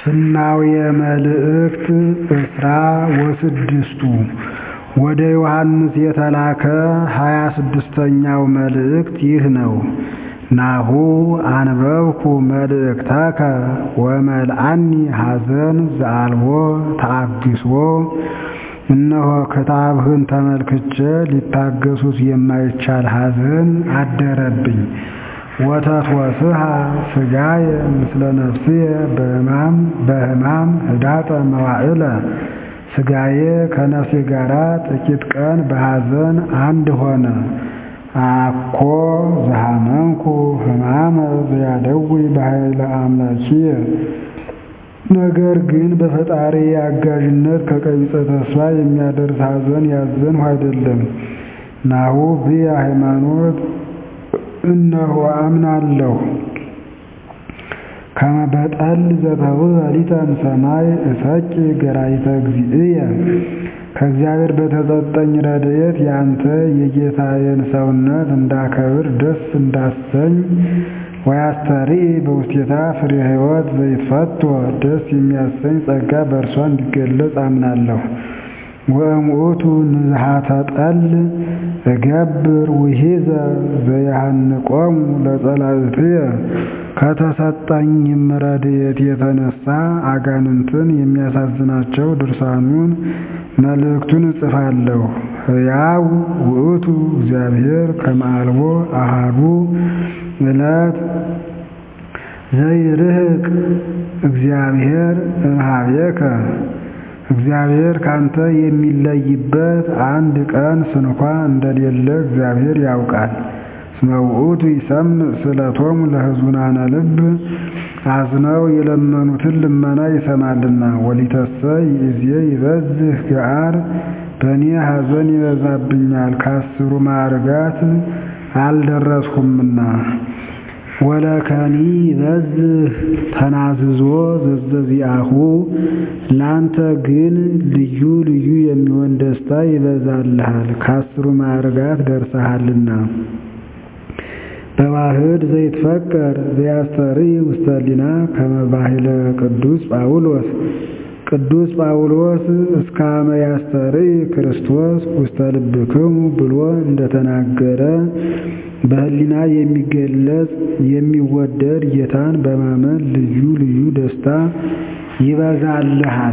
ፍናውየ መልእክት እስራ ወስድስቱ ወደ ዮሐንስ የተላከ ሀያ ስድስተኛው መልእክት ይህ ነው። ናሁ አንበብኩ መልእክተከ ወመልአኒ ሐዘን ዘአልቦ ተአግሶ እነሆ ክታብህን ተመልክቼ ሊታገሱት የማይቻል ሐዘን አደረብኝ። ወተትወስሃ ሥጋየ ምስለ ነፍስየ በሕማም በሕማም ህዳጠ መዋዕለ ሥጋዬ ከነፍሴ ጋር ጥቂት ቀን በሐዘን አንድ ሆነ። አኮ ዘሐመምኩ ሕማመ ዘያደዊ በኃይለ አምላኪየ ነገር ግን በፈጣሪ አጋዥነት ከቀቢጸ ተስፋ የሚያደርስ ሐዘን ያዘንሁ አይደለም። ናሁ ብየ ሃይማኖት እነሆ አምናለሁ ከመ በጠል ዘተውህበ ሊተ እምሰማይ እሰቂ ገራይተ እግዚእየ ከእግዚአብሔር በተሰጠኝ ረድኤት ያንተ የጌታዬን ሰውነት እንዳከብር ደስ እንዳሰኝ ወያስተርኢ በውስቴታ ፍሬ ሕይወት ዘይትፈቶ ደስ የሚያሰኝ ጸጋ በእርሷ እንዲገለጽ አምናለሁ። ወእምኡቱ ንዝሃተ ጠል እገብር ውሒዘ ዘያሃንቆሙ ለጸላእትየ ከተሰጠኝም ረድኤት የተነሳ አጋንንትን የሚያሳዝናቸው ድርሳኑን መልእክቱን እጽፋለሁ። ሕያው ውእቱ እግዚአብሔር ከመ አልቦ አሐዱ ዕለት ዘይርህቅ እግዚአብሔር እምኀቤከ እግዚአብሔር ካንተ የሚለይበት አንድ ቀን ስንኳ እንደሌለ እግዚአብሔር ያውቃል። እስመ ውእቱ ይሰምዕ ስእለቶሙ ለሕዙናነ ልብ አዝነው የለመኑትን ልመና ይሰማልና። ወሊተሰ ይእዜ ይበዝህ ገዓር በእኔ ሐዘን ይበዛብኛል ከአስሩ ማዕርጋት አልደረስሁምና። ወለከኒ ይበዝህ ተናዝዞ ዘዘዚአሁ ላንተ ግን ልዩ ልዩ የሚሆን ደስታ ይበዛልሃል ከአስሩ ማዕርጋት ደርሰሃልና። በዋህድ ዘይትፈቀር ዘያስተርኢ ውስተ ሕሊና ከመ ባሕለ ቅዱስ ጳውሎስ ቅዱስ ጳውሎስ እስከ አመ ያስተርኢ ክርስቶስ ውስተ ልብክሙ ብሎ እንደተናገረ በሕሊና የሚገለጽ የሚወደድ ጌታን በማመን ልዩ ልዩ ደስታ ይበዛልሃል።